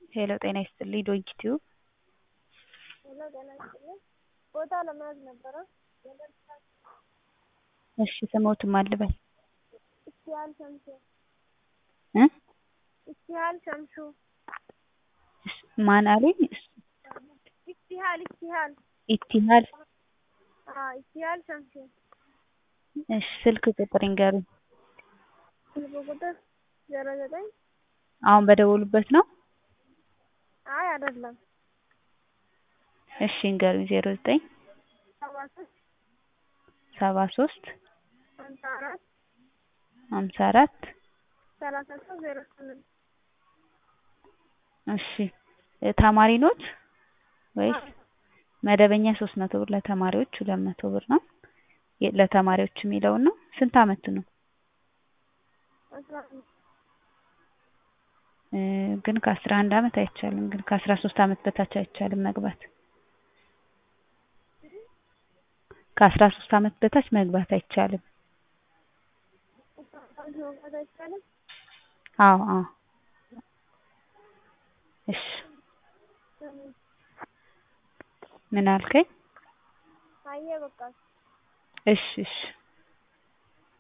ሄሎ ጤና ይስጥልኝ ዶንኪ ቲዩብ ሄሎ ጤና ይስጥልኝ ቦታ ለመያዝ ነበረ እሺ ስምዎትን ማን ልበል ኢፍቲሀል ሸምሱ እ ኢፍቲሀል ሸምሱ ማን አሉኝ ኢፍቲሀል ኢፍቲሀል ኢፍቲሀል አዎ ኢፍቲሀል ሸምሱ እሺ ስልክ ቁጥር ይንገሩኝ ስልክ ቁጥር ዜሮ ዘጠኝ አሁን በደወሉበት ነው አይ አይደለም እሺ ይንገሩኝ ዜሮ ዘጠኝ ሰባ ሶስት ሰባ ሶስት ሀምሳ አራት ሀምሳ አራት ሰላሳ ሶስት ዜሮ ስምንት እሺ ተማሪ ኖት ወይስ መደበኛ ሶስት መቶ ብር ለተማሪዎች ሁለት መቶ ብር ነው ለተማሪዎች የሚለውን ነው ስንት አመት ነው አስራ አምስት ግን ከአስራ አንድ አመት አይቻልም ግን ከአስራ ሶስት አመት በታች አይቻልም መግባት ከአስራ ሶስት አመት በታች መግባት አይቻልም መግባት አይቻልም አዎ አዎ እሺ ምን አልከኝ አየህ በቃ እሺ እሺ